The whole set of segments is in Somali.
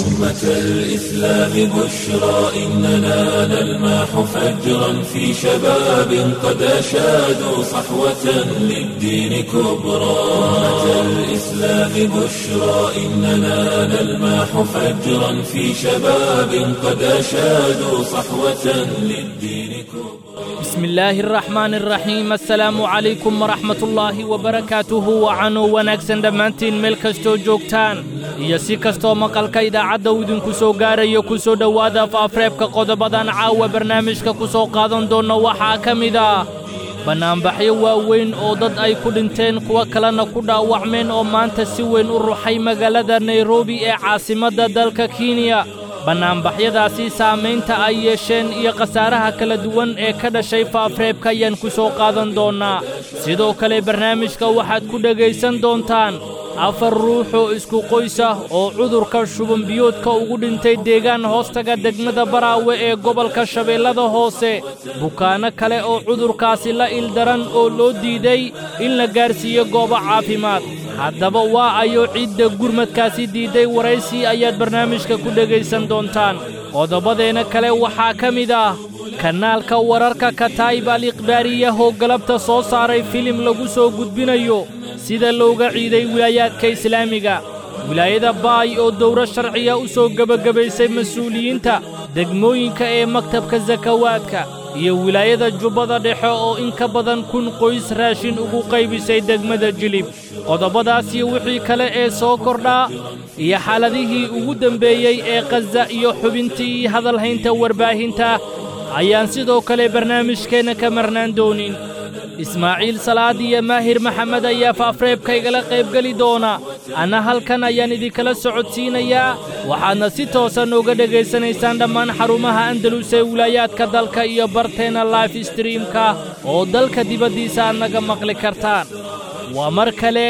أمة الإسلام بشرى إننا نلمح فجرا في شباب قد أشادوا صحوة للدين كبرى أمة الإسلام بشرى إننا نلمح فجرا في شباب قد أشادوا صحوة للدين كبرى بسم الله الرحمن الرحيم السلaamu calaykum waraxmat ullaahi wabarakaatuhu wacanuu wanaagsan dhammaantiin meel kastoo joogtaan iyo si kastoo maqalka idaacadda uu idinku soo gaarayo ku soo dhowaada faafreebka qodobadan caawa barnaamijka ku soo qaadan doonna waxaa ka mid ah bannaanbaxyo waaweyn oo dad ay ku dhinteen kuwo kalena ku dhaawacmeen oo maanta si weyn u ruxay magaalada nairobi ee caasimadda dalka kenya bannaanbaxyadaasi saamaynta ay yeesheen iyo khasaaraha kala duwan ee ka dhashay faafreebka ayaan ku soo qaadan doonnaa sidoo kale barnaamijka waxaad ku dhegaysan doontaan afar ruux oo isku qoys ah oo cudurka shubanbiyoodka ugu dhintay deegaan hoostaga degmada baraawe ee gobolka shabeellada hoose bukaanno kale oo cudurkaasi la ildaran oo loo diiday in la gaarsiiyo goobo caafimaad haddaba waa ayo cidda gurmadkaasi diidday waraysi ayaad barnaamijka ku dhegaysan doontaan qodobadeenna kale waxaa ka mid ah kanaalka wararka kataayib al ikhbaariyah oo galabta soo saaray filim lagu soo gudbinayo sida looga ciiday wilaayaadka islaamiga wilaayada baay oo dowro sharciya u soo gebagabaysay mas-uuliyiinta degmooyinka ee maktabka sakawaadka iyo wilaayada jubbada dhexe oo in ka badan kun qoys raashin ugu qaybisay degmada jilib qodobadaas iyo wixii kale ee soo kordhaa iyo xaaladihii ugu dembeeyey ee khaza iyo xubintii hadalhaynta warbaahinta ayaan sidoo kale barnaamijkeenna ka marnaan doonin ismaaciil salaad iyo maahir maxamed ayaa faafreebka igala qaybgeli doona anna halkan ayaan idinkala socodsiinayaa waxaadna si toosan uga dhegaysanaysaan dhammaan xarumaha andalus ee wilaayaadka dalka iyo barteenna life streamka oo dalka dibaddiisa aad naga maqli kartaan waa mar kale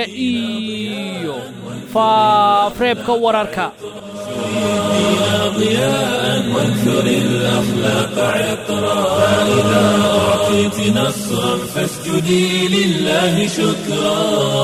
iyo faafreebka wararka ضياء وانثر الأخلاق عطرا فإذا أعطيت نصرا فاسجدي لله شكرا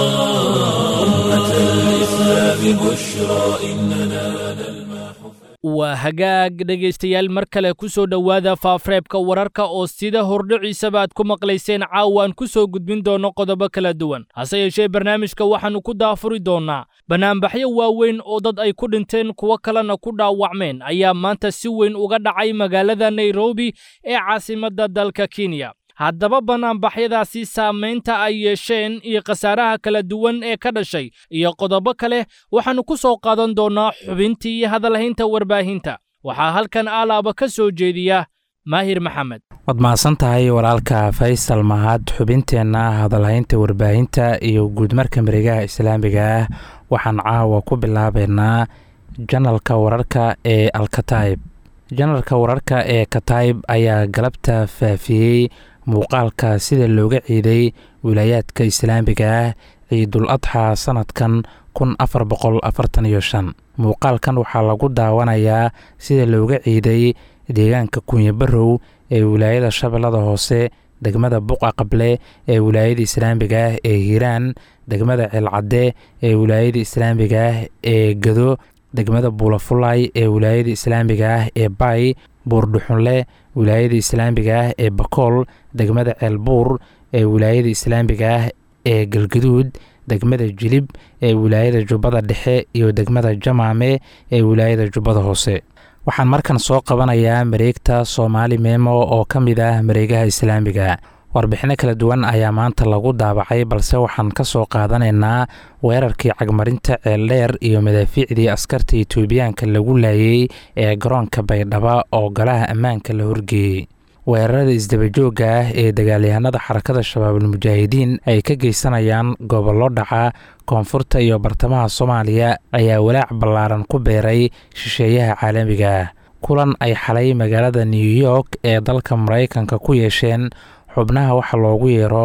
أمة الإسلام بشرى إننا نلمح waa hagaag dhegaystayaal mar kale ku soo dhowaada faafreebka wararka oo sida hordhiciisaba aad ku maqlayseen caawaan ku soo gudbin doonno qodobo kala duwan hase yeeshee barnaamijka waxaannu ku daafuri doonnaa bannaanbaxyo waaweyn oo dad ay ku dhinteen kuwo kalena ku dhaawacmeen ayaa maanta si weyn uga dhacay magaalada nairobi ee caasimadda dalka kenya haddaba bannaanbaxyadaasi saamaynta ay yeesheen iyo khasaaraha kala duwan ee ka dhashay iyo qodobo kale waxaannu ku soo qaadan doonnaa xubintii hadalhaynta warbaahinta waxaa halkan aalaaba ka soo jeediya maahir maxamed waad mahadsan tahay walaalka faysal mahad xubinteenna hadalhaynta warbaahinta iyo guudmarka mareegaha islaamiga ah waxaan caawa ku bilaabeynaa janalka wararka ee alkataib janalka wararka ee katayb ayaa galabta faafiyey muuqaalka sida looga ciiday wilaayaadka islaamiga ah ciidul adxa sanadkan kun afar boqol afartan iyo shan muuqaalkan waxaa lagu daawanayaa sida looga ciiday deegaanka kunyabarow ee wilaayada shabeellada hoose degmada buqa qable ee wilaayada islaamiga ah ee hiiraan degmada ceelcadde ee wilaayada islaamiga ah ee gado degmada buulafulay ee wilaayada islaamiga ah ee bay buurdhuxunle wilaayada islaamiga ah ee bakool degmada ceelbuur ee wilaayada islaamiga ah ee galgaduud degmada jilib ee wilaayada jubbada dhexe iyo degmada jamaame ee wilaayada jubbada hoose waxaan markan soo qabanayaa mareegta soomaali meemo oo ka mid ah mareegaha islaamiga warbixino kala duwan ayaa maanta lagu daabacay balse waxaan ka soo qaadanaynaa weerarkii cagmarinta ceeldheer iyo madaafiicdii askarta etoobiyaanka lagu laayey ee garoonka baydhaba oo golaha ammaanka la horgeeyey weerarada isdabajooga ah ee dagaalyahanada xarakada shabaabulmujaahidiin ay ka geysanayaan gobollo dhaca koonfurta iyo bartamaha soomaaliya ayaa walaac ballaaran ku beeray shisheeyaha caalamiga ah kulan ay xalay magaalada new york ee dalka maraykanka ku yeesheen xubnaha waxa loogu yeero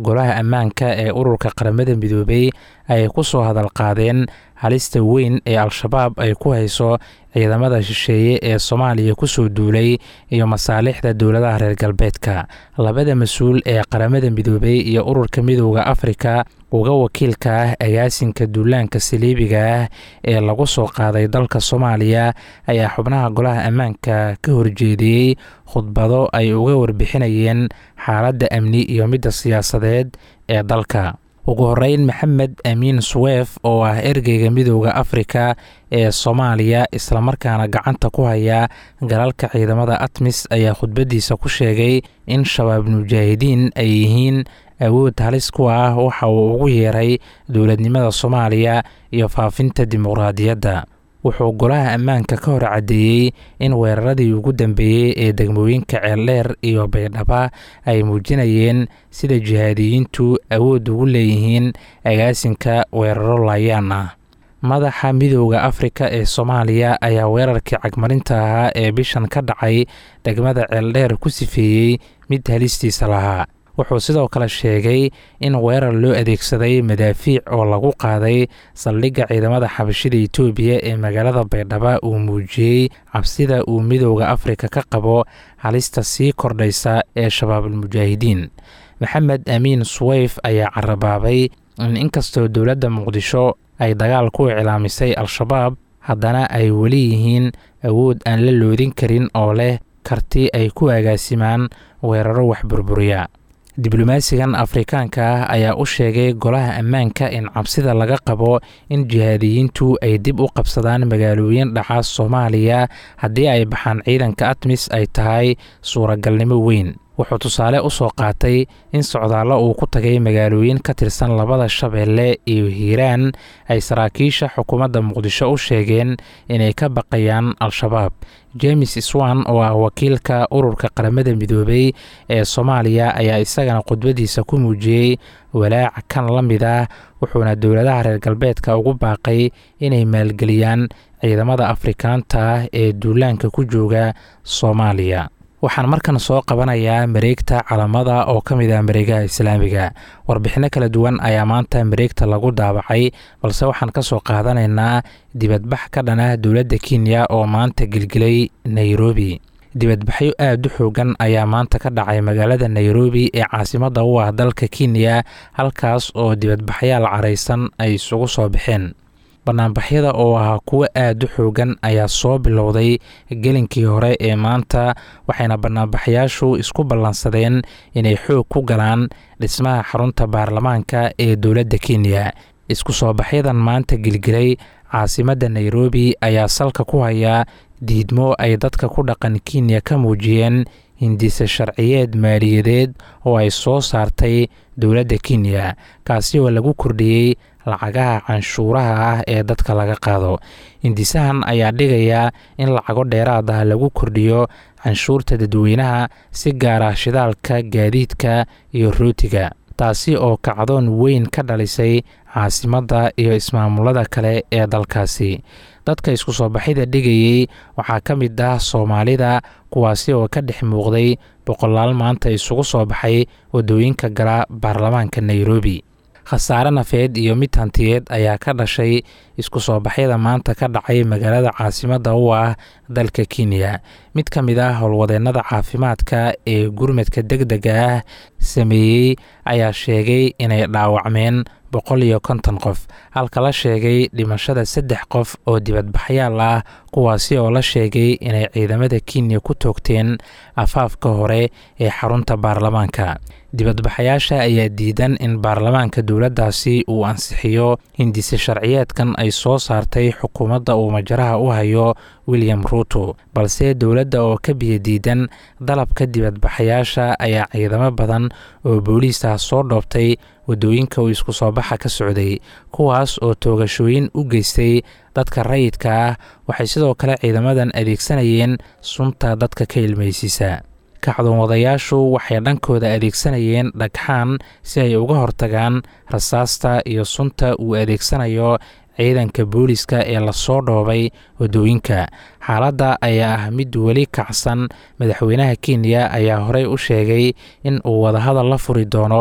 golaha ammaanka ee ururka qaramada midoobey ay ku soo hadal qaadeen halista weyn ee al-shabaab ay ku hayso ciidamada shisheeye ee soomaaliya kusoo duulay iyo masaalixda dowladaha reer galbeedka labada mas-uul ee qaramada midoobey iyo ururka midooda afrika uga wakiilka ah agaasinka duulaanka saliibiga ah ee lagu soo qaaday dalka soomaaliya ayaa xubnaha golaha ammaanka ka horjeediyey khudbado ay uga warbixinayeen xaaladda amni iyo midda siyaasadeed ee dalka ugu horeyn maxamed amiin suweef oo ah ergeyga midooda afrika ee soomaaliya islamarkaana gacanta ku haya galalka ciidamada atmis ayaa khudbadiisa ku sheegay in shabaab mujaahidiin ay yihiin awood halis ku ah waxa uu ugu yeeray dowladnimada soomaaliya iyo faafinta dimuqraadiyadda wuxuu golaha ammaanka ka hor caddeeyey in weeraradii ugu dambeeyey ee degmooyinka ceeldheer iyo baydhaba ay muujinayeen sida jihaadiyiintu awood ugu leeyihiin agaasinka weeraro laayaan ah madaxa midooda afrika ee soomaaliya ayaa weerarkii cagmarinta ahaa ee bishan ka dhacay degmada ceeldheer ku sifeeyey mid halistiisa lahaa wuxuu sidoo kale sheegay in weerar loo adeegsaday madaafiic oo lagu qaaday saldhigga ciidamada xabashida itoobiya ee magaalada baydhaba uu muujiyey cabsida uu midooda afrika ka qabo halista sii kordhaysa ee shabaabulmujaahidiin maxamed amiin suweyf ayaa carabaabay in inkastoo dowladda muqdisho ay dagaal ku iclaamisay al-shabaab haddana ay weli yihiin awood aan la loodin karin oo leh karti ay ku agaasimaan weeraro wax burburiya diblomaasigan afrikaanka ah ayaa u sheegay golaha ammaanka in cabsida laga qabo in jihaadiyiintu ay dib u qabsadaan magaalooyin dhaca soomaaliya haddii ay baxaan ciidanka atmis ay tahay suuragalnimo weyn wuxuu tusaale u soo qaatay in socdaallo uu ku tagay magaalooyin ka tirsan labada shabeelle iyo hiiraan ay saraakiisha xukuumadda muqdisho u sheegeen inay ka baqayaan al-shabaab james swan oo ah wakiilka ururka qaramada midoobey ee soomaaliya ayaa isagana khudbadiisa ku muujiyey walaaca kan la mid ah wuxuuna dowladaha reer galbeedka ugu baaqay inay maalgeliyaan ciidamada afrikaanta ah ee duulaanka ku jooga soomaaliya waxaan markan soo qabanayaa mareegta calamada oo ka mid ah mareegaha islaamiga warbixinno kala duwan ayaa maanta mareegta lagu daabacay balse waxaan ka soo qaadanaynaa dibadbax ka dhan ah dowladda kenya oo maanta gelgelay nairobi dibadbaxyo aada u xoogan ayaa maanta ka dhacay magaalada nairobi ee caasimadda u ah dalka kenya halkaas oo dibadbaxyaal caraysan ay isugu soo baxeen banaanbaxyada oo ahaa kuwo aada u xoogan ayaa soo bilowday gelinkii hore ee maanta waxayna banaanbaxyaashu isku ballansadeen inay xoog ku galaan dhismaha xarunta baarlamaanka ee dowladda kenya isku soo baxyadan maanta gelgelay caasimadda nairobi ayaa salka ku hayaa diidmo ay dadka ku dhaqan kenya ka muujiyeen hindise sharciyeed maaliyadeed oo ay soo saartay dowladda kenya kaasi oo lagu kordhiyey lacagaha canshuuraha ah ee dadka laga qaado hindisahan ayaa dhigayaa in lacago dheeraad ah lagu kordhiyo canshuurta dadweynaha si gaara shidaalka gaadiidka iyo rootiga taasi oo kacdoon weyn ka dhalisay caasimadda iyo ismaamulada kale ee dalkaasi dadka isku soo baxida dhigayey waxaa ka mid ah soomaalida kuwaasi oo ka dhex muuqday boqolaal maanta isugu soo baxay waddooyinka gala baarlamaanka nairobi khasaare nafeed iyo mid hantiyeed ayaa ka dhashay isku soo baxyada maanta ka dhacay magaalada caasimadda u ah dalka kenya mid ka mid ah howlwadeennada caafimaadka ee gurmadka deg dega ah sameeyey ayaa sheegay inay dhaawacmeen boqol iyo konton qof halka la sheegay dhimashada saddex qof oo dibadbaxyaal ah kuwaasi oo la sheegay inay ciidamada kenya ku toogteen afaafka hore ee xarunta baarlamaanka dibadbaxayaasha ayaa diidan in baarlamaanka dowladdaasi uu ansixiyo hindise sharciyeedkan ay soo saartay xukuumadda uu majaraha u hayo william ruuto balse dowladda oo ka biyo diidan dalabka dibadbaxayaasha ayaa ciidamo badan oo booliis ah soo dhoobtay waddooyinka uu isku soo baxa ka socday kuwaas oo toogashooyin u geystay dadka rayidka ah waxay sidoo kale ciidamadan adeegsanayeen sunta dadka ka ilmaysiisa kacdoonwadayaashu waxay dhankooda adeegsanayeen dhagxaan si ay uga hortagaan rasaasta iyo sunta uu adeegsanayo ciidanka booliska ee lasoo dhoobay waddooyinka xaaladda ayaa ah mid weli kacsan madaxweynaha kenya ayaa horey u sheegay in uu wadahadal la furi doono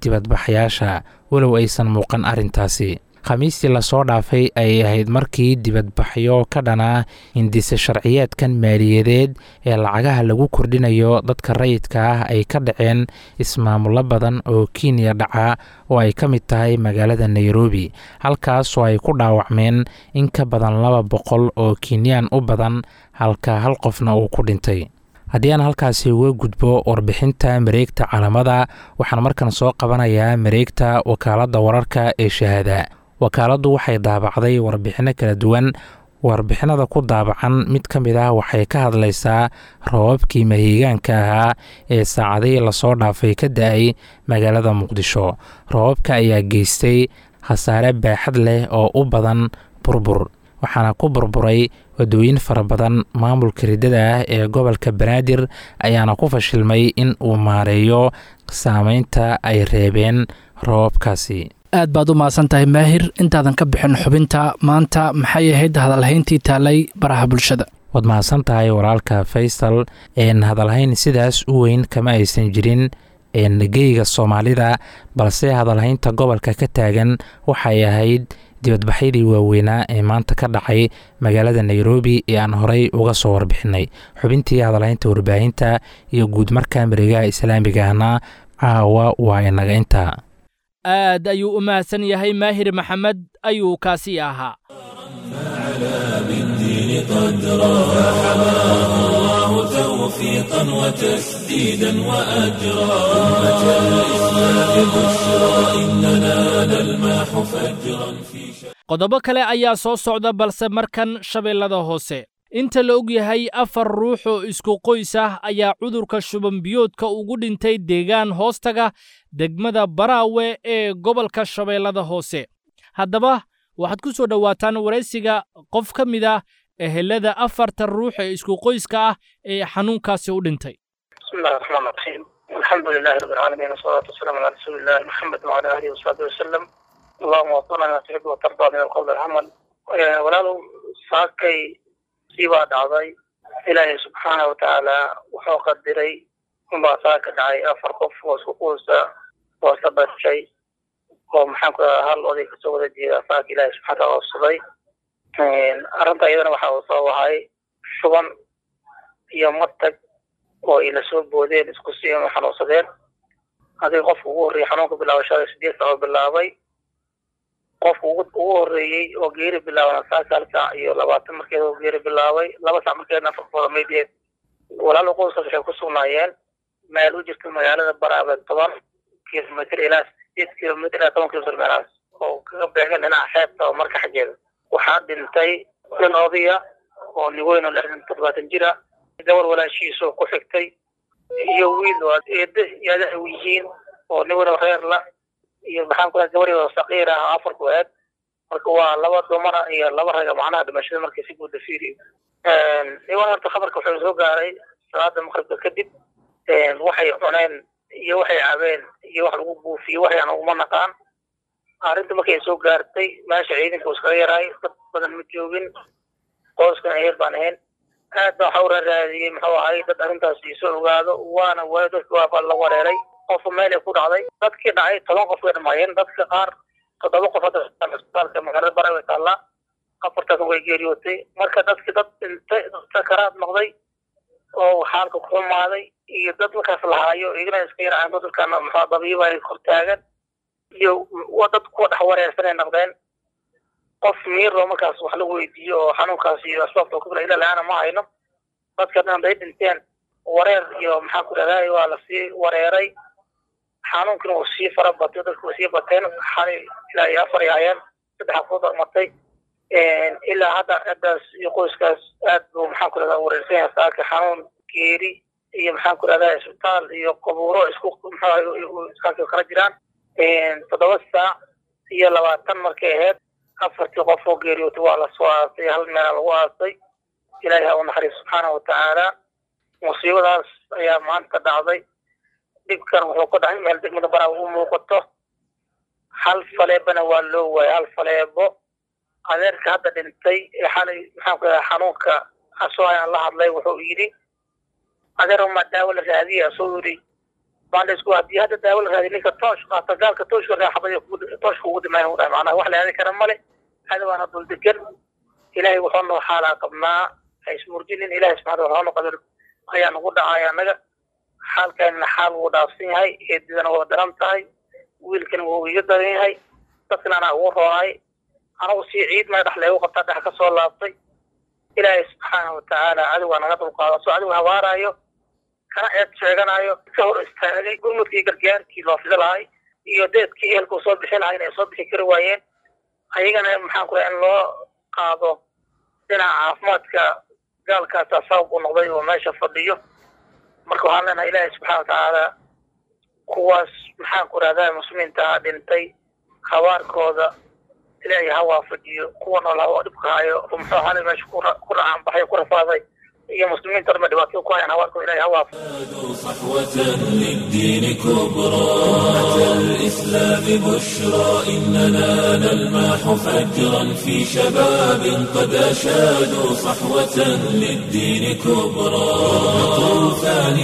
dibadbaxyaasha walow aysan muuqan arrintaasi khamiistii lasoo dhaafay ayay ahayd markii dibadbaxyo ka dhana hindise sharciyeedkan maaliyadeed ee lacagaha lagu kordhinayo dadka rayidka ah ay ka dhaceen ismaamulo badan oo kenya dhaca oo ay ka mid tahay magaalada nairobi halkaasoo ay ku dhaawacmeen in ka badan laba boqol oo kenyaan u badan halka hal qofna uu ku dhintay haddii aan halkaasi uga gudbo warbixinta mareegta calamada waxaan markan soo qabanayaa mareegta wakaaladda wararka ee shahaada wakaaladdu waxay daabacday warbixinno kala duwan warbixinada ku daabacan mid ka mid ah waxay ka hadlaysaa roobabkii mahiigaanka ahaa ee saacadihii lasoo dhaafay ka da-ay magaalada muqdisho roobabka ayaa geystay khasaare baaxad leh oo u badan burbur waxaana ku burburay wadooyin fara badan maamulka riddada ah ee gobolka banaadir ayaana ku fashilmay in uu maareeyo saameynta ay reebeen roobabkaasi aad baad u mahadsan tahay maahir intaadan ka bixin xubinta maanta maxay ahayd hadalhayntii taalay baraha bulshada waad mahadsan tahay walaalka faysal een hadalhayn sidaas u weyn kama aysan jirin geyga soomaalida balse hadalhaynta gobolka ka taagan waxay ahayd dibadbaxyadii waaweynaa ee maanta ka dhacay magaalada nairobi ee aan horey uga soo warbixinay xubintii hadalhaynta warbaahinta iyo guud marka mareegaha islaamigahna caawa waa inaga intaa aad ayuu u mahadsan yahay maahir maxamed ayuu kaasi ahaa توفيقا وتسديدا وأجرا أمة الإسلام بشرى إننا نلمح فجرا في qodobo kale ayaa soo socda balse markan shabeellada hoose inta la og yahay afar ruux oo isku qoys ah ayaa cudurka shubanbiyoodka ugu dhintay deegaan hoostaga degmada baraawe ee gobolka shabeellada hoose haddaba waxaad ku soo dhowaataan waraysiga qof ka mid ah ehelada afarta ruux ee isku qoyska ah ee xanuunkaasi u dhintay بسم الله الرحمن الرحيم الحمد لله رب العالمين والصلاة والسلام على رسول الله محمد وعلى آله وصحبه وسلم اللهم وفقنا ما تحب وترضى من القول والعمل walaalow saakay sii baa dhacday ilaahay subxaana watacaala wuxuu qadiray unbaa saaka dhacay afar qof oo isku quusa oo isla dhashay oo maxaan ku dhahaa hal oday kasoo wada jeeda saaka ilaahay subxana wataala oofsaday arrinta iyadana waxa uu soo wahay shuban iyo matag oo ay lasoo boodeen isku si ama xanuunsadeen adiga qofka ugu horreeyey xanuunka bilaabashada sideed saac oo bilaabay qofka ugu ugu horreeyey oo geeri bilaabana sagaal saac iyo labaatan markeeda oo geeri bilaabay laba saac markeedna afarkooda maydeed walaal qoyskaas waxay ku sugnaayeen meel u jirta magaalada baraabe toban kilomitr ilaa sideed kilomitr ilaa toban kilomitr meelahaas oo kaga beegan dhinaca xeebta oo marka xaggeeda waxaa dhintay nin odaya oo niweyn oo lixdan toddobaatan jira gabar walaashiisa oo ku xigtay iyo wiil oo eedda yaada ay yihiin oo niweyn oo reer la iyo maxaan ku gabar oo saqiir ah afar ku eed marka waa laba dumara iyo laba raga macnaha dhimashada markii si guuda fiiriyo niwan horta khabarka wuxuu soo gaaray salaada maqribka kadib waxay cuneen iyo waxay cabeen iyo wax lagu buufiyo waxayaan uguma naqaan arrinta markay soo gaartay meesha ciidanka uu iskaga yaraay dad badan ma joogin qoyskan eer baan ahayn aad baa waxa u raaraadiyey muxuu ahay dad arrintaas soo ogaado waana waayo dadka waa la wareeray qofa meel ay ku dhacday dadkii dhacay toban qof way dhamaayeen dadka qaar toddoba qof hadda isbitaalka magaalada barawe taalla afartaas way geeriyootay marka dadki dad dhintay sakaraad noqday oo xaalka ku xumaaday iyo dad markaas lahaayo iyagana iska yaraceen dadkana muxuu dabiiba ay kor taagan iyo waa dad kuwa dhex wareersan ay noqdeen qof miiroo markaas wax lagu weydiiyo oo xanuunkaas iyo asbaabta ku fila ila la-aana ma hayno dadka dhan haday dhinteen wareer iyo maxaan ku dhahday waa lasii wareeray xanuunkina wuu sii fara batay dadku way sii bateen xalay ilaa iyo afar ay hayeen saddexa ku darmatay ilaa hadda ciddaas iyo qoyskaas aad buu maxaan ku dhahdaa wareersan yahay saaka xanuun geeri iyo maxaan ku dhahdaa isbitaal iyo qabuuro isku muxuu kala jiraan toddoba saac iyo labaatan markay ahayd afartii qof oo geeriyootay waa lasoo aasay hal meela lagu aasay ilaahay ha u naxariis subxaana watacaala musiibadaas ayaa maanta dhacday dhibkan wuxuu ku dhacay meel degmada baraa u muuqato hal faleebana waa loo waayay hal faleebo adeerka hadda dhintay ee xalay maxaan ku dhahaa xanuunka asoo ayaan la hadlay wuxuu yidhi adeer ma daawo la raadiya asoo yidhi baan isku haddii hadda daawo la raadiy ninka toosh qaata gaalka tooshka raaxabay tooshka ugu dhimaayan u dhahay macnaha wax la aadi kara male cadawaana dul degan ilaahay wuxuu noo xaalaa qabnaa ha ismurjinin ilaahay subxana wa taala qadar ayaa nagu dhacaya annaga xaalkaanina xaal wuu dhaafsan yahay eedidana waa daran tahay wiilkana wuu iga daran yahay dadkana anaa ugu roonaay anagu sii ciid may dhex leegu qabtaa dhex ka soo laabtay ilaahay subxaana wa tacaala cadowgaa naga dulqaada soo adigu habaaraayo kana eed sheeganayo ka hor istaagay gurmudkii gargaarkii loo fidi lahay iyo deedkii ehelkuu soo bixin lahay inay soo bixi kari waayeen ayagana maxaan ku in loo qaado dhinaca caafimaadka gaalkaasa sabab u noqday oo meesha fadhiyo marka waxaan leenahay ilaahay subxaana wa tacaala kuwaas maxaan ku rahdaa muslimiinta dhintay habaarkooda ilaahay ha waafajiyo kuwa nool ha dhibka hayo muxuu ahaanay meesha ku racaan baxay ku rafaaday iyo muslimiinta dhanba dhibaatada ku hayaan habaarkooda ilaahay ha waafajiyo صحوة للدين كبرى أتى الإسلام بشرى إننا نلمح فجرا في شباب قد أشادوا صحوة للدين كبرى طوفان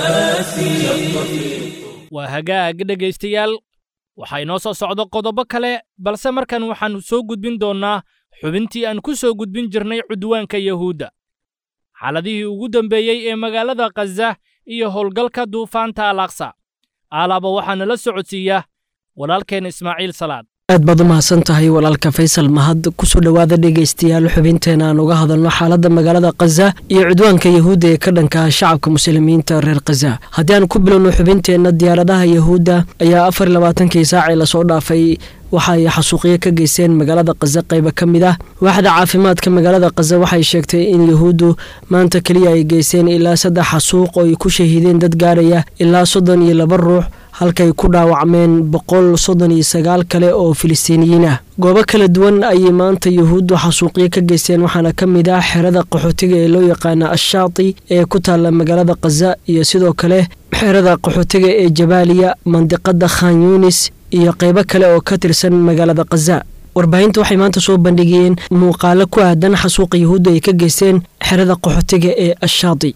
المآسي waa hagaag dhegaystayaal waxaa inoo soo socdo qodobo kale balse markan waxaannu soo gudbin doonnaa xubintii aan ku soo gudbin jirnay cudwaanka yahuudda xaaladihii ugu dambeeyey ee magaalada khaza iyo howlgalka duufaanta alaqsa aalaaba waxaa nala socodsiiya walaalkeen ismaaciil salaad aad baad u mahadsan tahay walaalka faysal mahad kusoo dhowaada dhegaystayaal xubinteena aan uga hadalno xaaladda magaalada khaza iyo cudwaanka yahuudda ee ka dhanka shacabka muslimiinta reer khaza haddii aan ku bilowno xubinteenna diyaaradaha yahuudda ayaa afar iyo labaatankii saacii lasoo dhaafay waxa ay xasuuqyo ka geysteen magaalada khaza qayba ka mid ah waaxda caafimaadka magaalada khaza waxay sheegtay in yahuuddu maanta keliya ay geysteen ilaa saddex xasuuq oo ay ku shahiideen dad gaaraya ilaa soddon iyo laba ruux halkay ku dhaawacmeen boqol soddon iyo sagaal kale oo filistiiniyiin ah goobo kala duwan ayay maanta yahuuddu xasuuqyo ka geysteen waxaana ka mid ah xerada qaxootiga ee loo yaqaana ashaati ee ku taalla magaalada khaza iyo sidoo kale xerada qaxootiga ee jabaaliya mandiqada khan yunis iyo qaybo kale oo ka tirsan magaalada khaza warbaahinta waxay maanta soo bandhigayeen muuqaalo ku aadan xasuuqa yahuudda ay ka geysteen xerada qaxootiga ee ashaati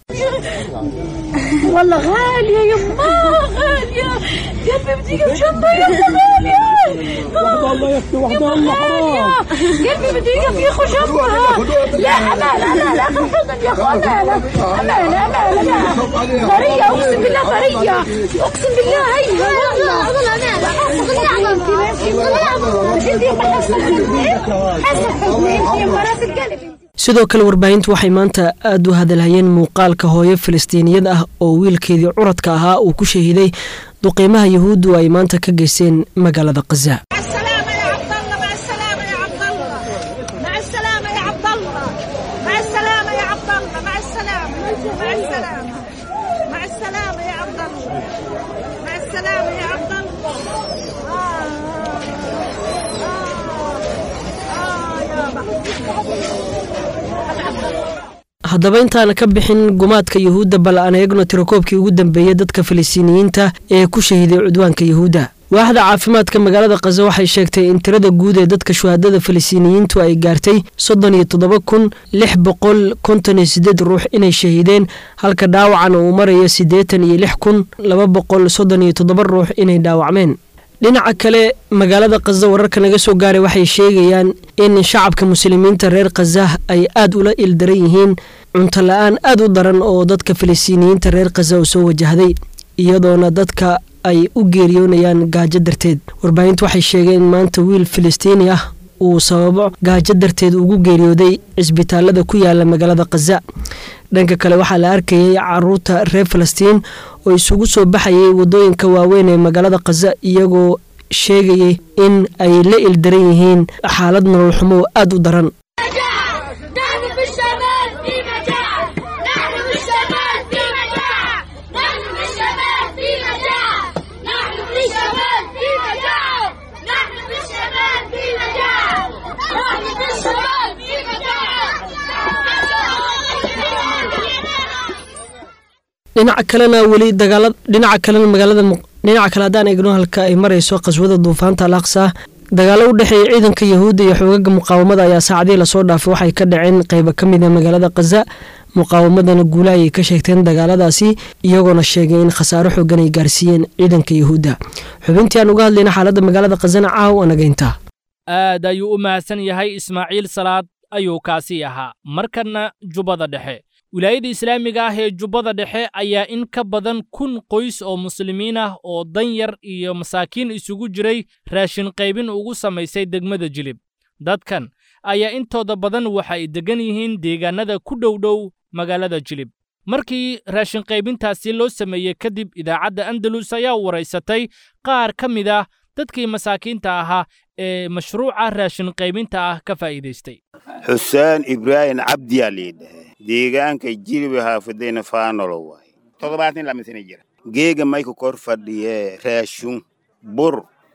والله غالية يما غالية قلبي بدي بشنطة يا غالية والله يا اختي وحدة الله حرام قلبي بدي في خشبها لا أمانة لا لا خفضا يا أخو أمانة أمانة أمانة لا طرية أقسم بالله طرية أقسم بالله هي والله والله أمانة sidoo kale warbaahintu waxay maanta aad u hadalhayeen muuqaalka hooyo filistiiniyad ah oo wiilkeedii curadka ahaa uu ku shahiiday duqeymaha yahuuddu ay maanta ka geysteen magaalada khaza مع السلامة يا عبد الله مع السلامة يا عبد الله مع السلامة مع السلامة مع السلامة يا عبد الله مع السلامة يا عبد الله آه آه آه يا haddaba intaana ka bixin gumaadka yahuudda bal aan eegno tirakoobkii ugu dambeeyey dadka filistiiniyiinta ee ku shahiiday cudwaanka yahuudda waaxda caafimaadka magaalada khaza waxay sheegtay in tirada guud ee dadka shuhaadada filistiiniyiintu ay gaartay soddon iyo toddoba kun lix boqol konton iyo siddeed ruux inay shahiideen halka dhaawacana uu marayo siddeetan iyo lix kun laba boqol soddon iyo toddoba ruux inay dhaawacmeen dhinaca kale magaalada khaza wararka naga soo gaaray waxay sheegayaan in shacabka muslimiinta reer khaza ay aad ula ildaran yihiin cunto la-aan aad u daran oo dadka filistiiniyiinta reer khaza u soo wajahday iyadoona dadka ay u geeriyoonayaan gaajo darteed warbaahintu waxay sheegeen in maanta wiil filistiini ah uu sababo gaajo darteed ugu geeriyooday cisbitaalada ku yaala magaalada khaza dhanka kale waxaa la arkayay caruurta reer falastiin oo isugu soo baxayay wadooyinka waaweyn ee magaalada khaza iyagoo sheegayay in ay la ildaran yihiin xaalad nolol xumo oo aad u daran نحن في الشمال في مجاعة نحن في الشمال في مجاعة نحن في الشمال في مجاعة نحن في الشمال في مجاعة نحن في الشمال في مجاعة نحن في الشمال في مجاعة dhinaca kalena weli dagaala dhinaca kalena magaalada dhinaca kale haddaan eegno halka ay marayso qaswada duufaanta al aqsa dagaalo u dhexeeya ciidanka yahuudda iyo xoogaga muqaawamada ayaa saacadihii lasoo dhaafay waxay ka dhaceen qeyba ka mid a magaalada khaza muqaawamadana guula ayay ka sheegteen dagaaladaasi iyagoona sheegay in khasaaro xoogan ay gaarsiiyeen ciidanka yuhuudda xubintii aan uga hadlayna xaaladda magaalada khasana caaw anageynta aad ayuu u mahadsan yahay ismaaciil salaad ayuu kaasi ahaa markanna jubbada dhexe wilaayada islaamiga ah ee jubbada dhexe ayaa in ka badan kun qoys oo muslimiin ah oo danyar iyo masaakiin isugu jiray raashin qaybin ugu samaysay degmada jilib dadkan ayaa intooda badan waxa ay deggan yihiin deegaannada ku dhowdhow magaalada jilib markii raashin qaybintaasi loo sameeyey kadib idaacadda andalus ayaa waraysatay qaar ka mid ah dadkii masaakiinta ahaa ee mashruuca raashin qaybinta ah ka faa'iidaystay xuseen ibraahim cabdiyaa liidhahe deegaanka jiliba haafadayna faanolo waay toddobaatan lama sana jira geega mayka kor fadhiye raashun bur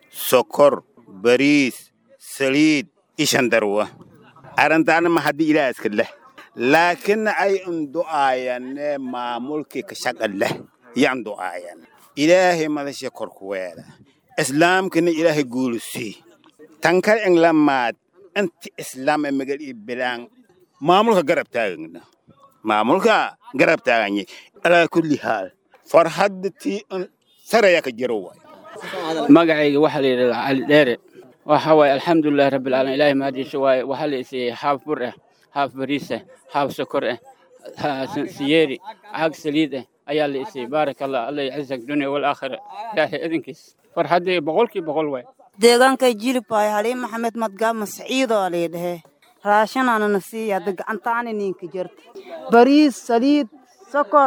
sokor bariis saliid ishandarwa arrintaana ma haddii ilaa iska leh laakiin ay undu'aayane maamulkii ka shaqa leh yan du'aayan ilaahay madasha korkuweeda islaamkana ilaahay guulusii tankar englamaad inti islaam ee magal ii bilaan maamulka garab taagana maamulka garab taaganye alaa kulli haal farhadda tii saraya ka jiro waay magacayga waxaa la yidhahdaa cali dheere waxa waaye alxamdulilahi rabbilcaalamiin ilaahay mahadiisa waaye waxaa la isiiyey haaf bur ah haaf bariis ah haaf sokor ah siyeeri caag saliid ah ayaa la isiiyey baaraka allah alla yacizak dunya walaakhira ilaahay idinkiis farxaddii boqolkii boqol waay deegaanka jilib waay haliin maxamed madgaama saciidoo laydhahe raashanaanana siiya hadda gacantaani ninka jirta bariis saliid sokor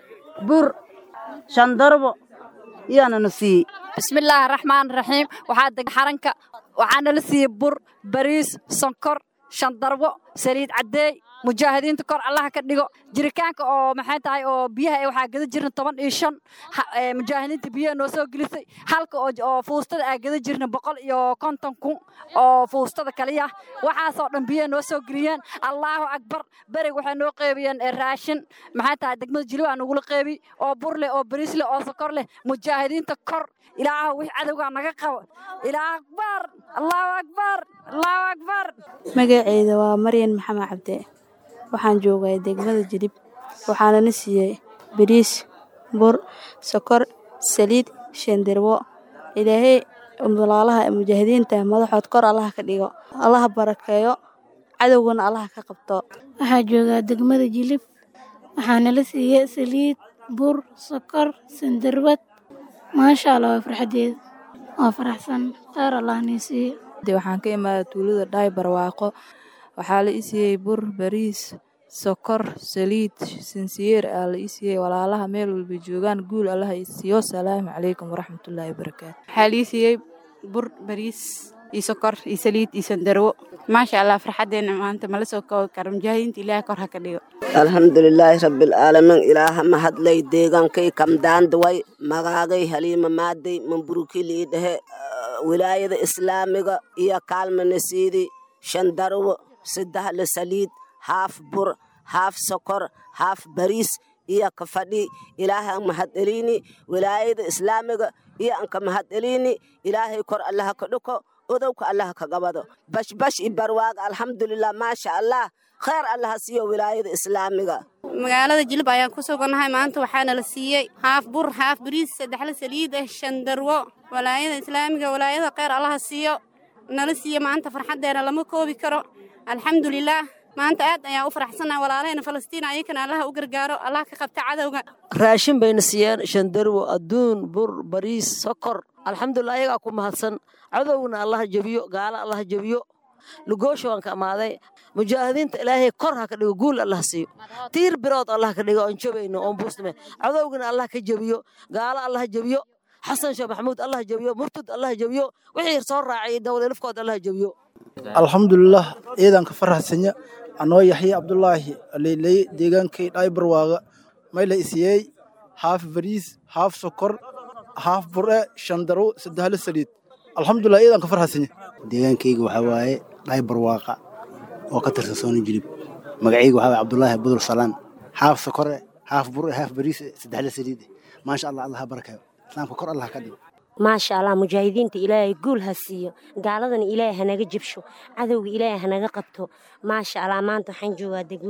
bur shandarbo iyaanana siiyey bismillaahi raxmaan raxiim waxaa deg xaranka waxaana la siiyey bur bariis sonkor shandarbo saliid caddeey mujaahidiinta kor allaha ka dhigo jiritaanka oo maxay tahay oo biyaha ee waxaa gada jirna toban iyo shan mujaahidiinta biyaha noo soo gelisay halka oo fuustada aa gada jirna boqol iyo konton kun oo fuustada kaliya waxaasoo dhan biyaha noo soo geliyeen allaahu akbar berig waxay noo qeybiyeen raashin maxay tahay degmada jiliba aa nagula qeybi oo bur leh oo bariis leh oo sokor leh mujaahidiinta kor ilaaha wix cadowgaa naga qabo ilaah akbar allahu akbar allahu akbar magaceyda waa maryan maxamed cabde waxaan joogay degmada jilib waxaana na siiyey bariis bur sokor saliid shandirbo ilaahay walaalaha mujaahidiinta madaxood kor allaha ka dhigo allaha barakeeyo cadowgana allaha ka qabto waxaa joogaa degmada jilib waxaana la siiyey saliid bur sokor sandirbad maasha allah waa farxadeeda waa faraxsan kheyr allah nii siiyo waxaan ka imaadaa tuulada dhaay barwaaqo waxaa la i siiyey bur bariis sokor saliid sinsiyeer aa la ii siiyey walaalaha meel walba joogaan guul allaha i siiyo salaamu calaykum waraxmatullaahi wabarakaatu waxaa la ii siiyey bur bariis iyo sokor iyo saliid iyo sandarwo maasha allah farxaddeena maanta mala soo koobi karo mujaahidiinta ilaahay kor ha ka dhigo alxamdulilaahi rabbilcaalamiin ilaaha mahadlay deegaankay kamdaandaway magaagay haliima maaday mamburukilii dhehe wilaayada islaamiga iyo kaalmanasiidi shandarwo saddexle saliid haaf bur haaf sokor haaf bariis iyo ka fadhi ilaahay an mahadcelini wilaayada islaamiga iyo anka mahadcelini ilaahay kor allaha ka dhuko odowka allaha ka gabado bashbash i barwaaga alxamdulilah maasha allah kheyr allaha siiyo wilaayada islaamiga magaalada jilib ayaan ku sugannahay maanta waxaana la siiyey haaf bur haaf bariis saddexle saliid ah shandarwo walaayada islaamiga walaayada kheyr allaha siiyo nala siiyo maanta farxaddeena lama koobi karo alxamdulilaah maanta aad ayaan u faraxsannahay walaalahayna falastiin ayakana allaha u gargaaro allah ka qabta cadowga raashin bayna siiyeen shandarwo adduun bur bariis sokor alxamdulilah ayagaa ku mahadsan cadowgna allaha jebiyo gaala allaha jebiyo lugoosha waan ka amaaday mujaahidiinta ilaahay kor ha ka dhigo guul allah siiyo tiir birood allah ka dhigo oon jobayno oon buusname cadowgana allah ka jebiyo gaala allah jebiyo xasan sheekh maxamuud allah jebiyo murtud allah jebiyo wixii soo raacay dawladafkood allah jebiyo alxamdulilah ciidanka faraxsanya anoo yaxya cabdulaahi aleyley deegaankay dhaybarwaaga mayla isiyey haaf bariis haaf sokor haaf bure shandaro saddexle saliid alxamdulilah ciidanka farxasanya deegaankayga waxaa waaye dhaybarwaaqa oo ka tirsan sooni jilib magacayga waxaa waaye cabdulaahi budur salaan haaf sokore haaf bure haaf bariis saddexle saliid maasha allah allah ha barakayo islaamka kor allah ka dhigo maasha allah mujaahidiinta ilaahay guul ha siiyo gaaladana ilaahay hanaga jebsho cadowga ilaahay hanaga qabto maasha allah maanta waxaan joogaa degmada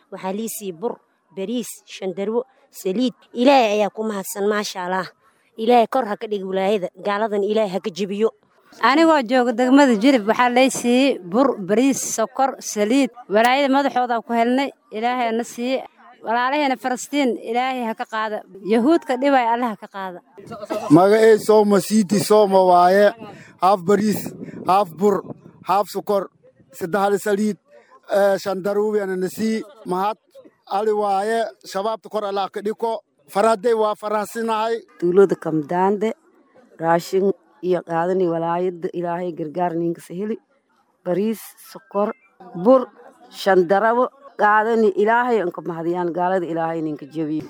waxaa lii siiyey bur bariis shandarwo saliid ilaahay ayaa ku mahadsan maasha allah ilaahay kor ha ka dhigi wilaayada gaaladan ilaahay ha ka jebiyo anigoo jooga degmada jilib waxaa lay siiyey bur bariis sokor saliid walaayada madaxooda ku helnay ilaahay na siiye walaalaheena falastiin ilaahay ha ka qaada yahuudka dhibay alle ha ka qaada magacey sooma siiti sooma waaye haaf bariis haaf bur haaf sokor saddexda saliid shandaruwiana na sii mahad ali waaye shabaabta kor allah ka dhiko farhaday waa farahsinahay tuulada kamdaande raashin iyo qaadani walaayada ilaahay gargaar ninkasa heli bariis sokor bur shandarabo qaadani ilaahay anka mahadiyaan gaalada ilaahay ninka jebiyo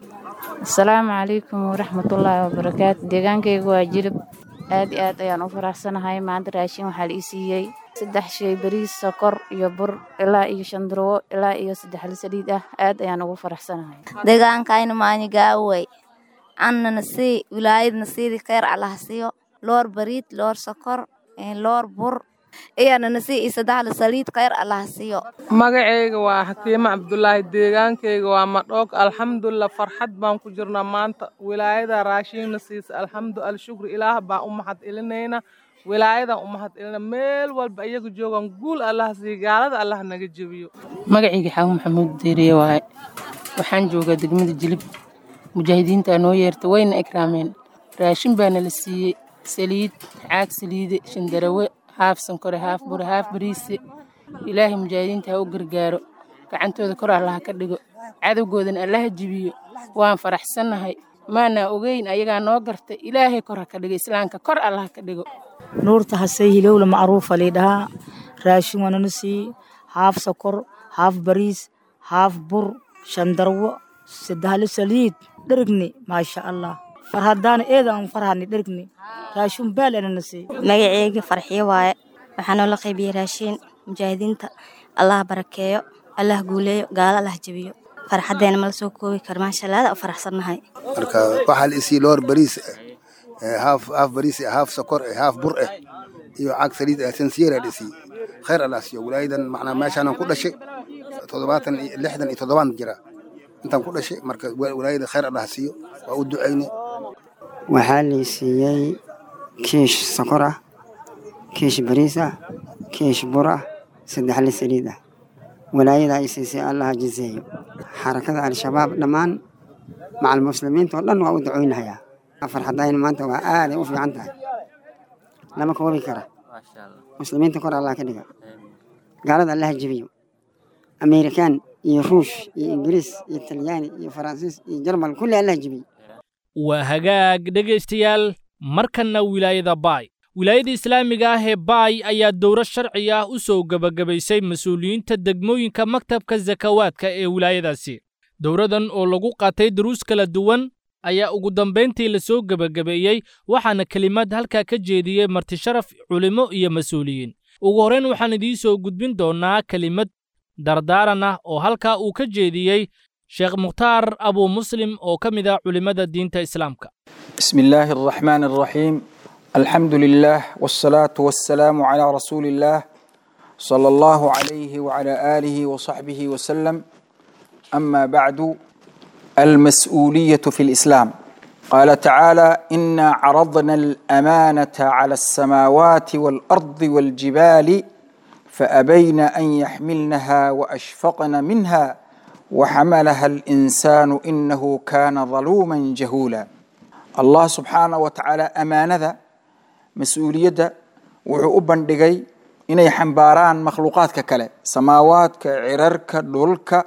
asalaamu calaykum waraxmatullaahi wabarakaatu deegaankayga waa jilib aad iyo aad ayaan u faraxsanahay maanta raashin waxaa la ii siiyey saddex shay bariis sokor iyo bur ilaa iyo shandarwo ilaa iyo saddexla saliid ah aad ayaan ugu faraxsanahay deegaankayna maanyigaawey annana sii wilaayadna siidii kheyr allaha siiyo loor bariid loor sokor loor bur iyanana sii iyo saddexla saliid kheyr allaha siiyo magacayga waa xakiimo cabdulaahi deegaankayga waa madhoog alxamdulilah farxad baan ku jirnaa maanta wilaayada raashiinna siisa alxamdu alshukri ilaah baan u mahad celinayna wilaayadan u mahad celina meel walba iyaga joogaan guul allah siiya gaalada allah naga jebiyo magacayga xaawo maxamuud deeriye waaye waxaan joogaa degmada jilib mujaahidiintaa noo yeerta wayna ikraameen raashin baana la siiyey saliid caag saliide shandarawe haaf sankore haaf bure haaf bariise ilaahay mujaahidiinta ha u gargaaro gacantooda kor allaha ka dhigo cadowgoodana allaha jibiyo waan faraxsannahay maanaa ogeyn ayagaa noo gartay ilaahay kor ha ka dhigo islaamka kor allaha ka dhigo nuurta hasay hilowla macruufa laydhahaa raashin waanana sii haaf sokor haaf bariis haaf bur shandarwo saddexlo saliid dherigni maasha allah farhadaana eedaan farhani dherigni raashin baal anana sii magaceyga farxiyo waaye waxaa noola qaybiyey raashiin mujaahidiinta allah barakeeyo allah guuleeyo gaalo allah jebiyo farxaddeena mala soo koobi karo maasha allah aada u faraxsannahay marka waxaa la isii loor bariis haaf haaf bariis haaf sokor haaf bur eh iyo caag saliid eh sansiyeera dhisi khayr allah siiyo walaayadan macnaa meeshaanan ku dhashay toddobaatan iyo lixdan iyo toddobaan jira intaan ku dhashay marka walaayada khayr allah siiyo waa u ducayne waxaa lii siiyey kiish sokor ah kiish bariis ah kiish bur ah saddexle saliid ah walaayada ay siisay allaha jiseeyo xarakada al-shabaab dhammaan macal muslimiinta oo dhan waa u ducoynahayaa farxadayna maanta waa aaday u fiican tahay lama koobi kara muslimiinta kor allah ka dhiga gaalada allaha jebiyo amerikaan iyo ruush iyo ingiriis iyo talyaani iyo faransiis iyo jarmal kulli allaha jebiyo waa hagaag dhegaystayaal markanna wilaayada baay wilaayada islaamiga ah ee baay ayaa dowro sharci ah u soo gebagabaysay mas-uuliyiinta degmooyinka maktabka sakawaadka ee wilaayadaasi dowradan oo lagu qaatay duruus kala duwan ayaa ugu dambayntii la soo gebagabeeyey waxaana kelimad halkaa ka jeediyey martisharaf culimmo iyo mas-uuliyiin ugu horrayn waxaan idiin soo gudbin doonnaa kelimad dardaaran ah oo halkaa uu ka jeediyey sheekh mukhtaar abuu muslim oo ka mid ah culimmada diinta islaamka بسم الله الرحمن الرحيم الحمد لله والصلاة والسلام على رسول الله صلى الله عليه وعلى آله وصحبه وسلم أما بعد المسؤولية في الإسلام قال تعالى إنا عرضنا الأمانة على السماوات والأرض والجبال فأبين أن يحملنها وأشفقن منها وحملها الإنسان إنه كان ظلوما جهولا الله سبحانه وتعالى أمانة مسؤولية wuxuu u bandhigay inay xambaaraan makhluuqaadka kale samaawaadka cirarka dhulka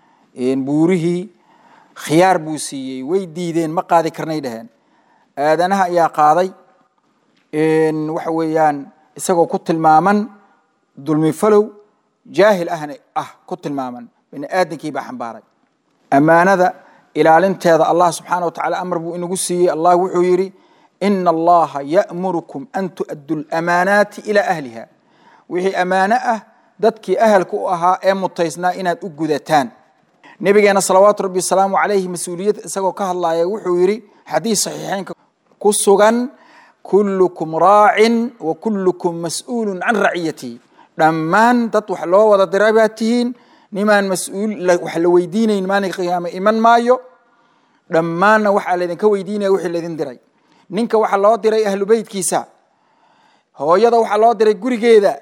buurihii khiyaar buu siiyey way diideen ma qaadi karnay dhaheen aadanaha ayaa qaaday waxa weeyaan isagoo ku tilmaaman dulmi falow jaahil ahna ah ku tilmaaman bini aadankii baa xambaaray ammaanada ilaalinteeda allah subxaana wa tacaala amar buu inagu siiyey allah wuxuu yidhi ina allaha ya'murukum an tu'addu lamaanaati ilaa ahliha wixii ammaano ah dadkii ahalka u ahaa ee mutaysnaa inaad u gudataan nabigeena salawaatu rabbi wasalaamu calayhi mas-uuliyad isagoo ka hadlaaya wuxuu yidhi xadiis saxiixeynka ku sugan kullukum raacin wa kullukum mas'uulun can raciyatihi dhammaan dad wax loo wada diray baa tihiin nimaan mas-uul wax la weydiinayn maalinka qiyaame iman maayo dhammaanna waxaa laydinka weydiinaya wixii laydin diray ninka waxaa loo diray ahlu beytkiisa hooyada waxaa loo diray gurigeeda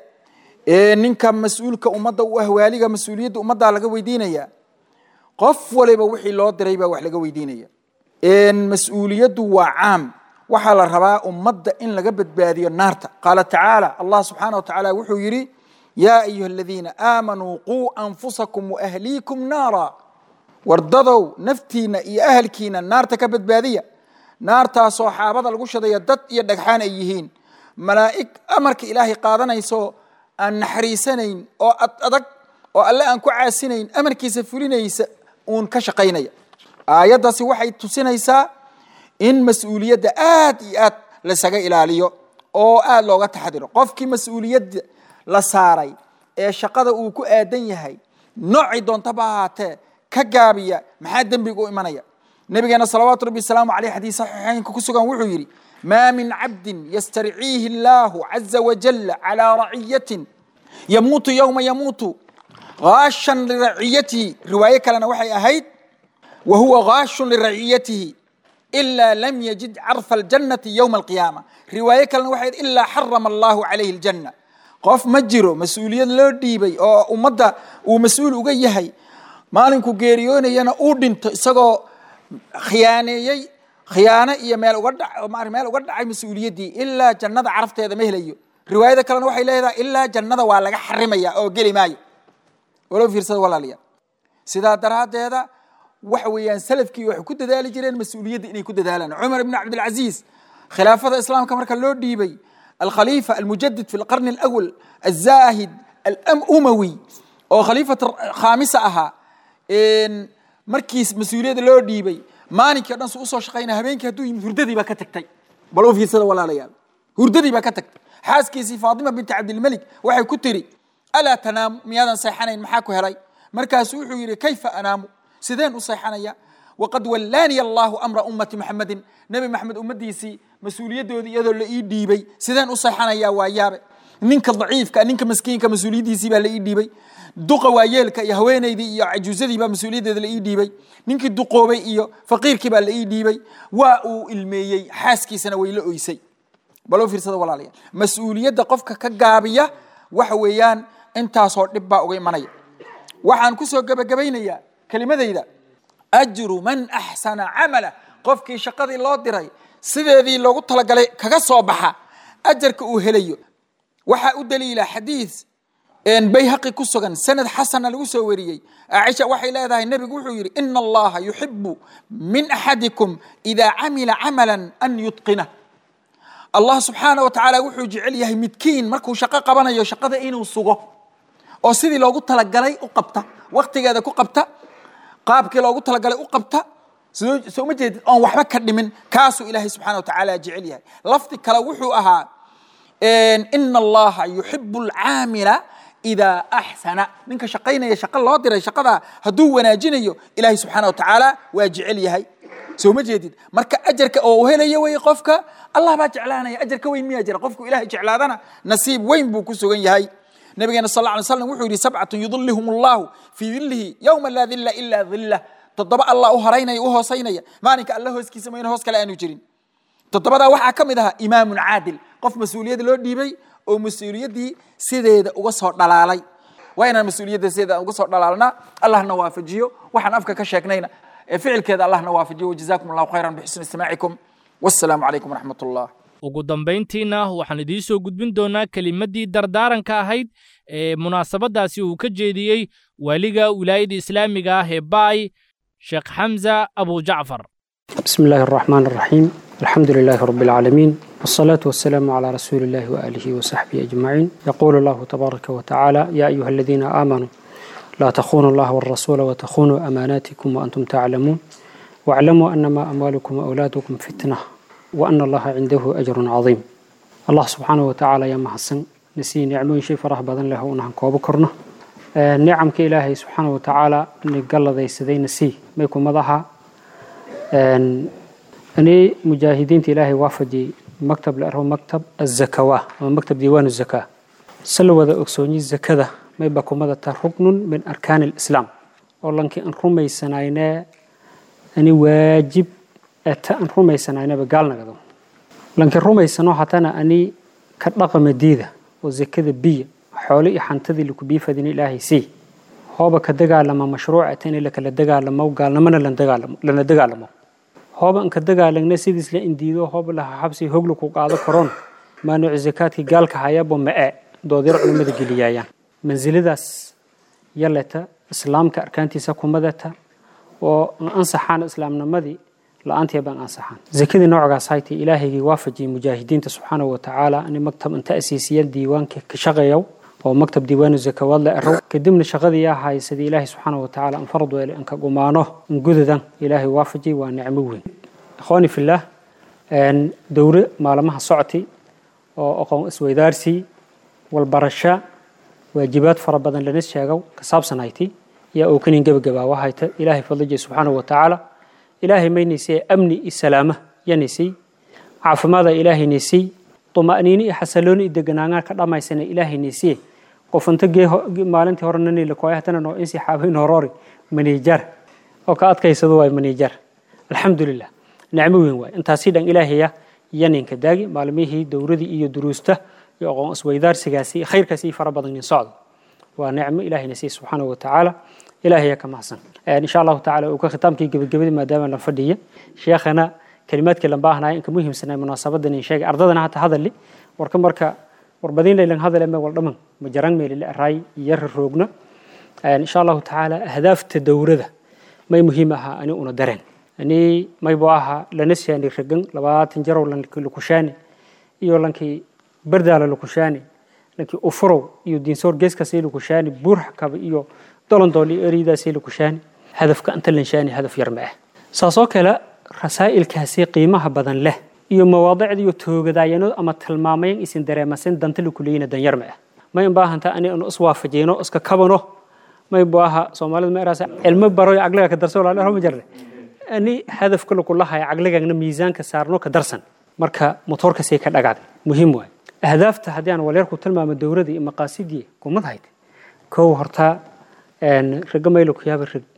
ninka mas-uulka ummadda u ah waaliga mas-uuliyadda ummaddaa laga weydiinaya qof waliba wixii loo diray baa wax laga weydiinaya mas-uuliyaddu waa caam waxaa la rabaa ummadda in laga badbaadiyo naarta qaala tacaala allah subxaana wa tacaala wuxuu yidhi yaa ayuha aladiina aamanuu quu anfusakum waahliikum naara wardadow naftiina iyo ahalkiina naarta ka badbaadiya naartaasoo xaabada lagu shadaya dad iyo dhagxaan ay yihiin malaa'ig amarka ilaahay qaadanayso aan naxariisanayn oo ad adag oo alle aan ku caasinayn amarkiisa fulinaysa uun ka shaqaynaya aayaddaasi waxay tusinaysaa in mas-uuliyadda aad iyo aad lasaga ilaaliyo oo aad looga taxadiro qofkii mas-uuliyadda la saaray ee shaqada uu ku aadan yahay noocay doontaba ahaatee ka gaabiya maxaa dembiga u imanaya nabigeena salawaatu rabbi wasalaamu caleyh xadiis saxiixeynka ku sugan wuxuu yidhi maa min cabdin yastarciihi illaahu caza wajalla calaa raciyatin yamuutu yowma yamuutu gaashan liraciyatihi riwaayo kalena waxay ahayd wa huwa gaashun liraciyatihi ilaa lam yajid carfa aljannati yowma alqiyaama riwaayo kalena waxay ahayd ilaa xarama allahu calayhi aljanna qof ma jiro mas-uuliyad loo dhiibay oo ummadda uu mas-uul uga yahay maalinku geeriyoonayana uu dhinto isagoo khiyaaneeyey khiyaano iyo meel uga dha meel uga dhacay mas-uuliyaddii ilaa jannada carafteeda ma helayo riwaayada kalena waxay leedahay ilaa jannada waa laga xarimaya oo geli maayo walo fiirsada walaalayaal sidaa daraaddeeda waxa weeyaan salafkii waxay ku dadaali jireen mas-uuliyadda inay ku dadaalaan cumar ibn cabdilcaziiz khilaafada islaamka marka loo dhiibay alkhaliifa almujadid fi lqarni alawal alzaahid alumawi oo khaliifat khaamisa ahaa markiis mas-uuliyadda loo dhiibay maalinkii o dhan su usoo shaqaynaya habeenkii hadduu yimid hurdadii baa ka tagtay bal u fiirsada walaalayaal hurdadii baa ka tagtay xaaskiisii faatima binti cabdilmelik waxay ku tiri alaa tanaamu miyaadan seexanayn maxaa ku helay markaasu wuxuu yidhi kayfa anaamu sideen u seexanaya waqad wallaaniya allahu amra ummati maxamedin nebi maxamed ummaddiisii mas-uuliyaddoodii iyadoo la ii dhiibay sideen u seexanaya waa yaabe ninka daciifka ninka maskiinka mas-uuliyaddiisii baa la ii dhiibay duqa waayeelka iyo haweenaydii iyo cajuusadii baa mas-uuliyaddeeda la ii dhiibay ninkii duqoobay iyo faqiirkii baa la ii dhiibay waa uu ilmeeyey xaaskiisana way la oysay baloo fiirsada walaalayaal mas-uuliyadda qofka ka gaabiya waxa weeyaan intaasoo dhib baa uga imanaya waxaan kusoo gebagabaynayaa kelimadayda ajru man axsana camala qofkii shaqadii loo diray sideedii loogu talagalay kaga soo baxa ajarka uu helayo waxaa u daliila xadiis bayhaqi ku sugan sanad xasana lagu soo wariyey caaisha waxay leedahay nebigu wuxuu yidhi ina allaha yuxibu min axadikum idaa camila camalan an yutqinah allah subxaana wa tacaala wuxuu jecel yahay midkiin markuu shaqo qabanayo shaqada inuu sugo oo sidii loogu talagalay u qabta waktigeeda ku qabta qaabkii loogu talagalay u qabta soo ma jeedid oon waxba ka dhimin kaasuu ilaahay subxana wa tacaala jecel yahay lafdi kale wuxuu ahaa ina allaha yuxibu alcaamila idaa axsana ninka shaqaynaya shaqo loo diray shaqada hadduu wanaajinayo ilaahay subxaana wa tacaala waa jecel yahay soo ma jeedid marka ajarka oo helaya wey qofka allah baa jeclaanaya ajar ka weyn miyaa jira qofku ilahay jeclaadana nasiib weyn buu ku sugan yahay nabigeena sal lla alay slam wuxuu yidhi sabcatun yudillihum allahu fii dillihi yowma laa dilla ilaa dillah toddoba allah u haraynaya u hoosaynaya maalinka alla hooskiisa mayna hoos kale aanu jirin toddobadaa waxaa ka mid ahaa imaamun caadil qof mas-uuliyad loo dhiibay oo mas-uuliyaddii sideeda uga soo dhalaalay waa inaan mas-uuliyadda sideeda uga soo dhalaalnaa allahna waafajiyo waxaan afka ka sheegnayna ficilkeeda allahna waafajiyo wajazaakum allahu khayran bixusni istimaacikum wassalaamu calaykum waraxmat ullah ugu dambayntiina waxaan idiin soo gudbin doonaa kelimaddii dardaaranka ahayd ee munaasabaddaasi uu ka jeediyey waaliga wilaayada islaamiga ah ee baay sheekh xamza abujacfar بسم الله الرحمن الرحيم الحمد لله رب العالمين والصلاة والسلام على رسول الله وآله وصحبه أجمعين يقول الله تبارك وتعالى يا أيها الذين آمنوا لا تخونوا الله والرسول وتخونوا أماناتكم وأنتم تعلمون واعلموا أنما أموالكم وأولادكم فتنة وأن الله عنده أجر عظيم الله سبحانه وتعالى يا محسن نسي نعمين شيء فرح بدن له ونحن كوبكرنا نعم كإلهي سبحانه وتعالى نقل ذي سذي نسي ما يكون مضحى أني مجاهدين إلهي وافدي مكتب لأرهو مكتب الزكاة مكتب ديوان الزكاة سلوا ذا أكسوني الزكاة mayba kumadata ruknun min arkaani alislaam oo lankii aan rumaysanayne ani waajib eta aan rumaysanaynaba gaalnagado lankii rumaysano hatana ani ka dhaqama diida oo zakada biya xoole iyo xantadii laku biifadin ilaahay sii hooba ka dagaalama mashruuca ta in lakala dagaalamo gaalnimona lana dagaalamo hooba an ka dagaalagna sidiis la indiido hooba laha xabsi hogla ku qaado karoon maanuucu zakaadkii gaalka hayaba ma-e doodyar culimmada geliyaayaan mansiladaas yaleta islaamka arkaantiisa kumadata oo an ansaxaan islaamnimadii la-aantii baan ansaxaan zakadii noocgaas haytay ilaahaygii waafajiyey mujaahidiinta subxaanahu watacaala ani maktab inta asiisiya diiwaanka ka shaqeeyow oo maktab diiwaanu zakawaad la erow kadibna shaqadii ahay sidii ilaahay subxaanahu watacaala an farad weele an ka gumaano an gudadan ilaahay waafajiyey waa nicmo weyn ikhwaani fillaah dowre maalmaha socotay oo aqoon isweydaarsi walbarasho waajibaad fara badan lana sheegow ka saabsanayti yaa oo kanin gebagabaa wahayta ilaahay fadlijay subxaanahu watacaala ilaahay maynaysay amni iyo salaama yanaysay caafimaada ilaahay naysay طمأنيني iyo xasillooni iyo deganaansho ka dhamaysana ilaahay naysay qof inta gee maalintii hore nani la kooyay hatana noo insi xaabayn horori manijar oo ka adkaysado way manijar alxamdulilah nicmo weyn waay intaasi dhan ilaahaya yaninka daagi maalmihii dowradii iyo duruusta iyo aqoon isweydaarsigaasi khayrkaasi fara badan in socdo waa nicmo ilaahay naysay subxaanahu watacaala ilaahaya ka mahadsan insha allahu tacaala uu ka khitaamkii gebagabadii maadaama la fadhiya sheekhana kalimaadkii lan baahnaya inka muhiimsanay munaasabadan in sheegay ardadana hata hadali warka marka warbadin laylan hadale me wal dhaman ma jaran meelile araay yar roogna insha allahu tacaala ahdaafta dowrada may muhiim ahaa ani una dareen ani maybo ahaa lana shaani ragan labaatan jarow lankii lukushaani iyo lankii bardaala lukushaani lankii ufurow iyo diinsoor geeskaasii lukushaani buurxakaba iyo dolondooli eridaasii lukushaani hadafka inta lanshaani hadaf yar ma ah saasoo kale rasaa'ilkaasi qiimaha badan leh iyo mawaadicda iyo toogadaayano ama tilmaamayan isin dareemasin danta lakuleyina danyar ma ah may in baahanta ani anu iswaafajiyno iska kabano may baaha soomaalida ma eraasa cilmo baro caqliga ka darso walaal ma jarne ani hadafka lakulahay caqligana miisaanka saarno ka darsan marka motoorkasii ka dhagacday muhiim waay ahdaafta haddii aan walyar ku tilmaamo dowladii iyo maqaasidii kumad hayd kow horta raga maylo ku yaaba rag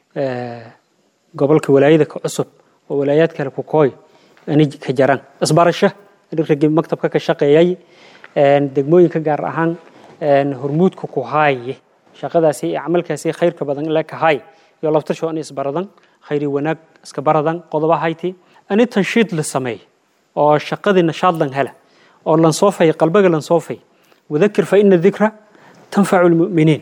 gobolka walaayada ka cusub oo walaayaad kale ku kooy ani ka jaran isbarasho ragii maktabka ka shaqeeyay degmooyinka gaar ahaan hormuudka ku haaye shaqadaasi iyo camalkaasi khayrka badan le ka haay iyo labtasho ani isbaradan khayri wanaag iska baradan qodoba hayti ani tanshiid la sameey oo shaqadii nashaad lan hela oo lan soofay qalbiga lan soofay wadakir fa ina dikra tanfacu lmu'miniin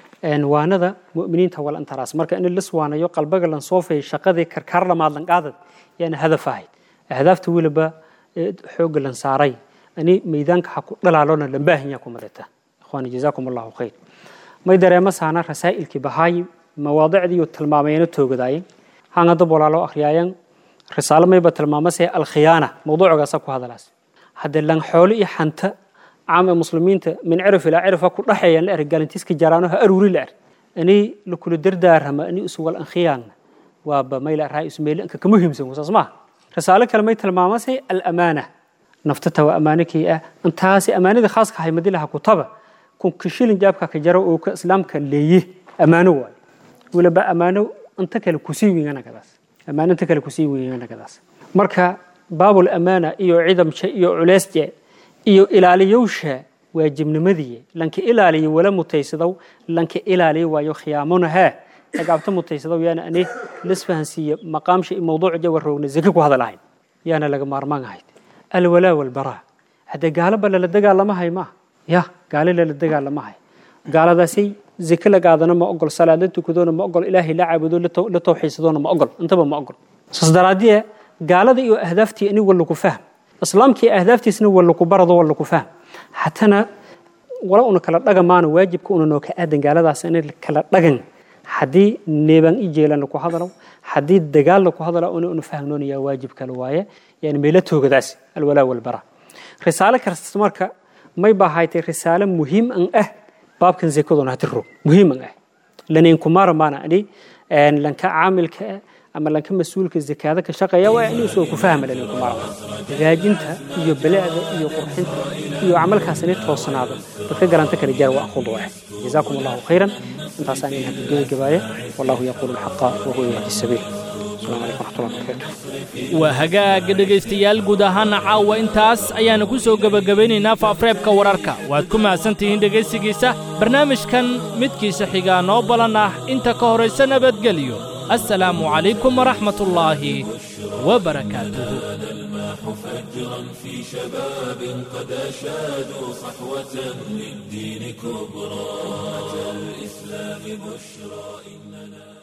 waanada mu'miniinta wal antaraas marka in lis waanayo qalbiga lan soofay shaqadii karkaar lamaad lan qaadad yaana hadaf ahayd ahdaafta weliba xoogga lan saaray ani meydaanka ha ku dhalaalona lan baahinya ku madata ikhwaani jazaakum allahu khayr may dareema saana rasaa'ilkii bahaayi mawaadicdii iyo tilmaamayana toogadaayeen hanga dab walaalo akhriyaayan risaalo mayba tilmaamasee alkhiyaana mawduucgaasa ku hadalaas hadde lan xoolo iyo xanta caam ee muslimiinta min cirif ilaa cirifa ku dhaxeeyaan la arag galantiiska jaraano ha aruuri la arag ani la kula dardaarama ani isuwal ankhiyaanna waaba mayla raay ismeeli anka ka muhiimsan wasaas maaha risaalo kale may tilmaamasay alamaana naftata waa amaanikii ah intaasi amaanida khaaska ahay madilaha kutaba kunka shilin jaabka ka jaro oo ka islaamka leeye amaano waayo weliba amaano inta kale kusii weynanagadaas amaano inta kale kusii weynanagadaas marka baabul amaana iyo cidamsha iyo culeysje iyo ilaaliyowsha waajibnimadii lanka ilaaliyo wala mutaysadow lanka ilaaliyo waayo khiyaamona haa agaabta mutaysadow yaana ani lisfahansiiye maqaamsha iyo mawduuca jawa roogna zaki ku hadalahayn yaana laga maarmaan ahayd alwalaa walbaraa haddee gaalaba lala dagaalamahay maaha ya gaale lala dagaalamahay gaaladaasay zake la qaadana ma ogol salaad la tukadoona ma ogol ilaahay la caabudo la tawxiisadoona ma ogol intaba ma ogol saas daraaddiye gaalada iyo ahdaaftii ani walla ku fahm islaamkii ahdaaftiisna walla ku barado walla ku fahm hatana wala una kala dhagamaana waajibka una noo ka aadan gaaladaas in kala dhagan haddii neebaan i jeelan ku hadalo haddii dagaal ku hadalo una una fahmnoonaya waajib kale waaye yani meela toogadaas alwalaa walbara risaalo kasta marka may baahaytay risaalo muhiim an ah baabkan zakaduna hati rog muhiim an ah lanayn kumara maana ani lanka caamilka ama lanka mas-uulka zakaada ka shaqeeya waa inuu soo ku fahma dhalinku maro hagaajinta iyo bilicda iyo qurxinta iyo camalkaas inay toosanaado dadka garanta kala jaar waa aqul waaxid jazaakum allahu khayran intaasaan in hadda gebagabaaya wallahu yaquulu alxaqa wahuwa yahdi sabiil السلام عليكم ورحمة الله وبركاته waa hagaaga dhegaystayaal guud ahaana caawa intaas ayaanu ku soo gebagabaynaynaa faafreebka wararka waad ku mahadsantihiin dhegaysigiisa barnaamijkan midkiisa xigaa noo balan ah inta ka horaysa nabadgelyo assalaamu calaykum waraxmatullaahi wabarakaatuhu فجرا في شباب قد أشادوا صحوة للدين كبرى أمة الإسلام بشرى إننا